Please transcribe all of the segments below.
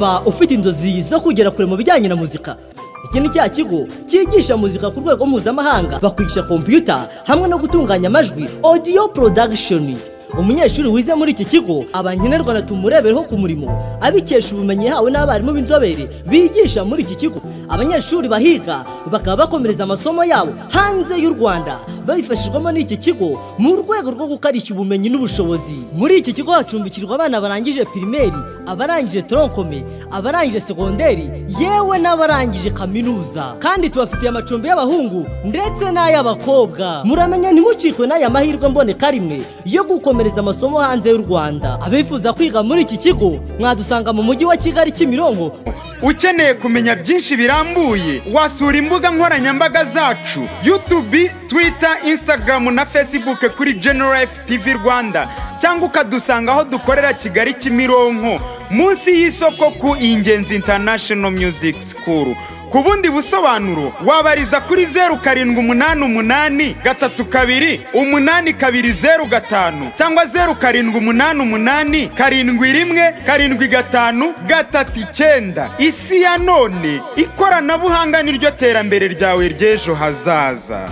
ba ufite inzozi zo kugera kure mu bijyanye na muzika iki ni cya kigo cyigisha muzika ku rwego mpuzamahanga bakwigisha kompiyuta hamwe no gutunganya amajwi audio production umunyeshuri wize muri iki kigo aba nkenerwa tumurebereho ku murimo abikesha ubumenyi yahawe n'abarimu b'inzobere bigisha muri iki kigo abanyeshuri bahiga bakaba bakomereza amasomo yabo hanze y'u rwanda babifashijwemo n'iki kigo mu rwego rwo gukarishya ubumenyi n'ubushobozi muri iki kigo hacumbikirwa abana barangije pirimeri abarangije toronkome abarangije segonderi yewe n'abarangije kaminuza kandi tubafitiye amacumbi y'abahungu ndetse n'ay'abakobwa muramenya ntimucikwe n'aya mahirwe mboneka rimwe yo gukomereza amasomo hanze y'u rwanda abifuza kwiga muri iki kigo mwadusanga mu mujyi wa kigali kimironko ukeneye kumenya byinshi birambuye wasura imbuga nkoranyambaga zacu yutubi twita insitagaramu na fesibuke kuri generalifu tivi rwanda cyangwa ukadusanga aho dukorera kigali kimironko munsi y'isoko ku ingenzi intanashono myuziki sikuru ku bundi busobanuro wabariza kuri zeru karindwi umunani umunani gatatu kabiri umunani kabiri zeru gatanu cyangwa zeru karindwi umunani umunani karindwi rimwe karindwi gatanu gatatu icyenda isi ya none ikoranabuhanga niryo terambere ryawe ry'ejo hazaza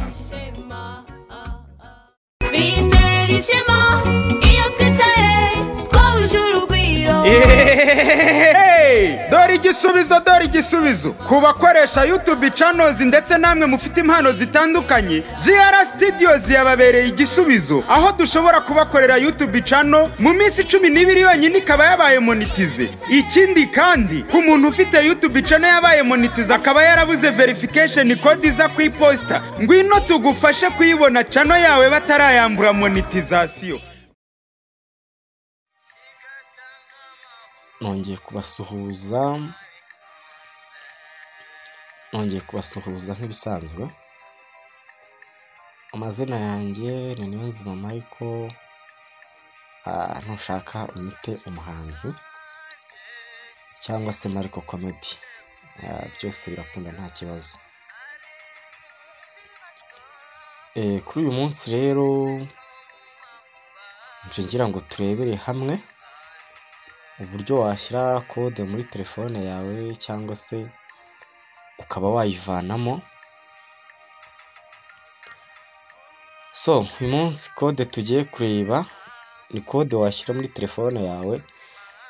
binderishema iyo twicaye twahuje urugwiro Hey! dore igisubizo dore igisubizo ku bakoresha yutubi canozi ndetse namwe mufite impano zitandukanye jr studios yababereye igisubizo aho dushobora kubakorera yutubi cano mu minsi cumi n'ibiri yonyine ikaba yabaye monitize ikindi kandi ku muntu ufite yutubi cano yabaye monitize akaba yarabuze verification code iza ku iposita ngwino tugufashe kuyibona cano yawe batarayambura monetizasiyo nongeye kubasuhuza nongeye kubasuhuza nk'ibisanzwe amazina yanjye ni niyonzima michael ah, ntushaka unyite umuhanzi cyangwa se mariko komedi Ah, byose birakunda nta kibazo Eh, kuri uyu munsi rero nje ngira ngo turebere hamwe uburyo washyira kode muri telefone yawe cyangwa se ukaba wayivanamo so uyu munsi kode tugiye kureba ni kode washyira muri telefone yawe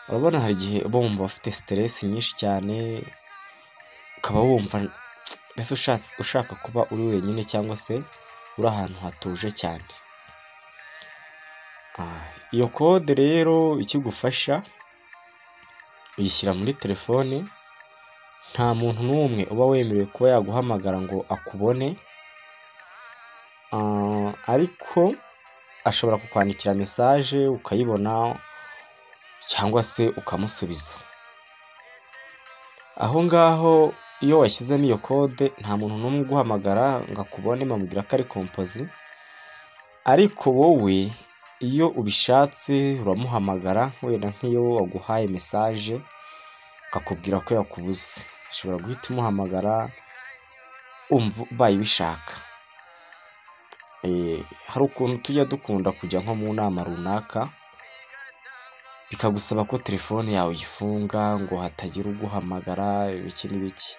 urabona hari igihe uba wumva ufite siteresi nyinshi cyane ukaba wumva mbese ushatse ushaka kuba uri wenyine cyangwa se uri ahantu hatuje cyane Ah, iyo kode rero ikigufasha uyishyira muri telefone nta muntu n'umwe uba wemerewe kuba yaguhamagara ngo akubone Ah, ariko ashobora kukwandikira mesaje ukayibona cyangwa se ukamusubiza aho ngaho iyo washyizemo iyo kode nta muntu n'umwe uguhamagara ngo akubone bamubwira ko ari kompozi ariko wowe iyo ubishatse uramuhamagara wenda nk'iyo waguhaye mesaje akakubwira ko yakubuze ushobora guhita umuhamagara umva ubaye ubishaka Eh, hari ukuntu tujya dukunda kujya nko mu nama runaka bikagusaba ko telefone yawe uyifunga ngo hatagira uguhamagara ibiki n'ibiki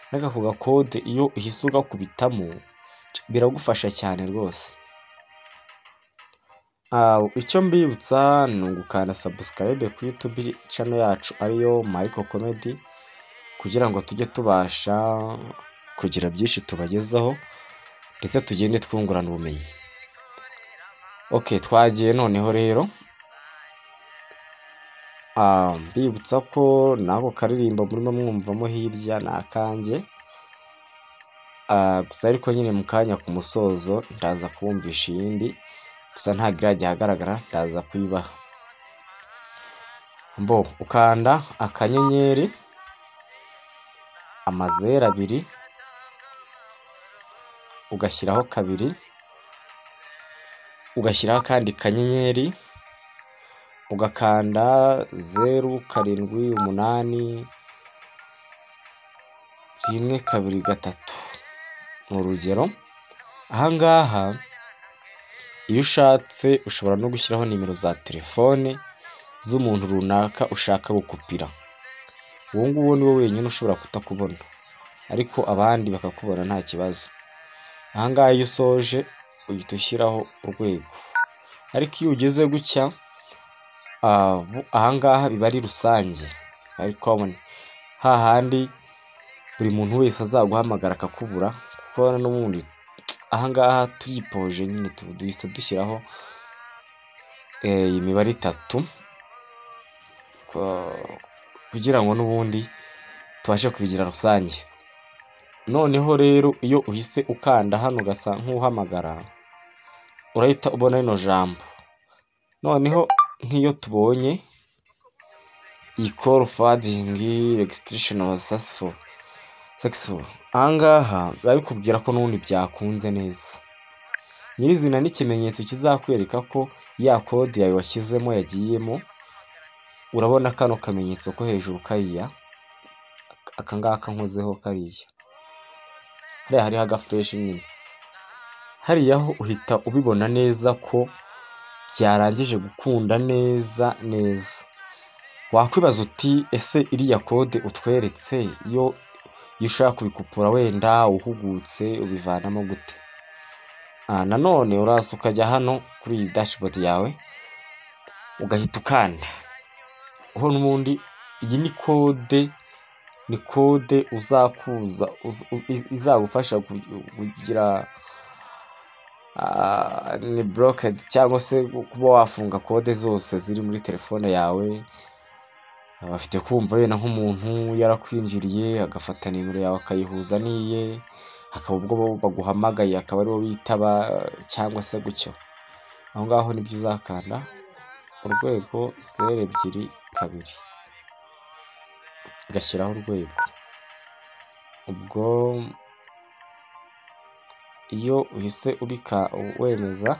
ariko ako gakode iyo uhise ugakubitamo biragufasha cyane rwose Ah, icyo mbibutsa ni ugukanda subscribe ku YouTube channel yacu ariyo Mariko Comedy kugira ngo tujye tubasha kugira byinshi tubagezaho ndetse tugende twungurana ubumenyi ok twagiye noneho rero Ah, mbibutsa ko nako karirimbo murimo mwumvamo hirya ni akanjye Ah, gusa ariko nyine mu kanya ku musozo ndaza kubumvisha iyindi gusa nta girage ihagaragara ndaza kuyibaha mbo ukanda akanyenyeri amazeru abiri ugashyiraho kabiri ugashyiraho akandi kanyenyeri ugakanda zeru karindwi umunani rimwe kabiri gatatu ni urugero ahangaha iyo ushatse ushobora no gushyiraho nimero za telefone z'umuntu runaka ushaka gukupira uwo nguwo ni we wenyine ushobora kutakubona ariko abandi bakakubona nta kibazo aha ngaha iyo usoje uhita ushyiraho urwego ariko iyo ugeze gutya ah, bu- aha ngaha biba ari rusange ariko wabona hahandi buri muntu wese azaguhamagara akakubura kuko n'ubundi aha ngaha turipoje nyine tu- duhita dushyiraho eh, imibare itatu ko- kugira ngo n'ubundi tubashe kubigira rusange noneho rero iyo uhise ukanda hano ugasa nk'uhamagara urahita ubona rino jambo noneho nk'iyo tubonye iyi call fading registration was successful successful ahangaha biba bikubwira ko n'ubundi byakunze neza nyirizina n'ikimenyetso kizakwereka ko ya kode yawe washyizemo yagiyemo urabona kano kamenyetso ko hejuru kariya aka ngaka nkozeho kariya hariya hariho agafureshi nyine hariya ho uhita ubibona neza ko byarangije gukunda neza neza wakwibaza uti ese iriya kode utweretse yo iyo ushaka kubikupura wenda uhugutse ubivanamo gute Ah, nanone uraza ukajya hano kuri iyi dashboard yawe ugahita ukanda ho n'ubundi iyi ni kode ni kode uzakuza uz- u- iz- izagufasha ku- kugira ah, ni borokedi cyangwa se kuba wafunga kode zose ziri muri telefone yawe bafite kumva wenda nk'umuntu yarakwinjiriye agafata nimero yawe akayihuza n'iye hakaba ubwo bo baguhamagaye akaba ariwo bitaba cyangwa se gutyo aho ngaho nibyo uzakanda urwego zeru ebyiri kabiri ugashyiraho urwego ubwo iyo uhise ubika wemeza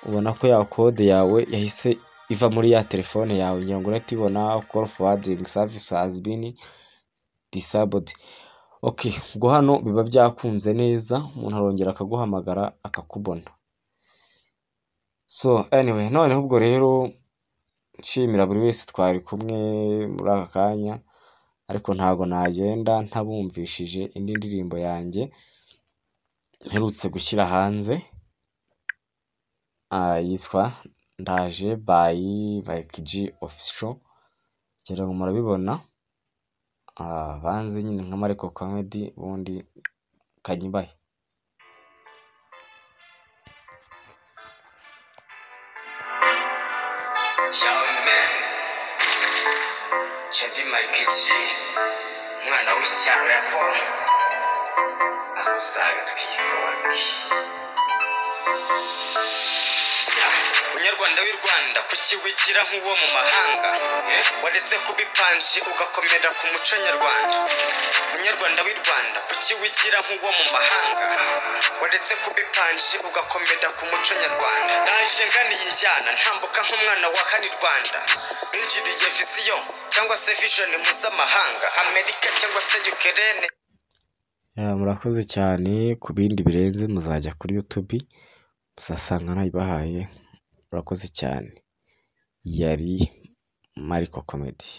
ubona ko ya kode yawe yahise iva muri ya telefone yawe ngira ngo urahita ubibona call forwarding service has been disabled okay ubwo hano biba byakunze neza umuntu arongera akaguhamagara akakubona so anyway noneho ubwo rero nshimira buri wese twari kumwe muri aka kanya ariko ntago nagenda ntabumvishije indi ndirimbo yanjye mperutse gushyira hanze ah, yitwa ndaje bayi bayikiji ofisho ngira ngo murabibona Ah, banze nyine nka mariko komedi ubundi kanyubaye Yawumen Chendi Mike G umwana w'ishyaro ya Paul akusaga twikobwe Munyarwanda w'i Rwanda kukiwigira nk'uwo mu mahanga waretse kubipanje ugakomera ku muco nyarwanda Munyarwanda w'i Rwanda kukiwigira nk'uwo mu mahanga waretse kubipanje ugakomera ku muco nyarwanda naje nganiye injyana ntambuka nk'umwana wa hano i Rwanda binjiriye viziyo cyangwa se vision mpuzamahanga Amerika cyangwa se Ukraine Ya, murakoze cyane ku bindi birenze muzajya kuri YouTube muzasanga nayibahaye murakoze cyane yari Mariko Comedy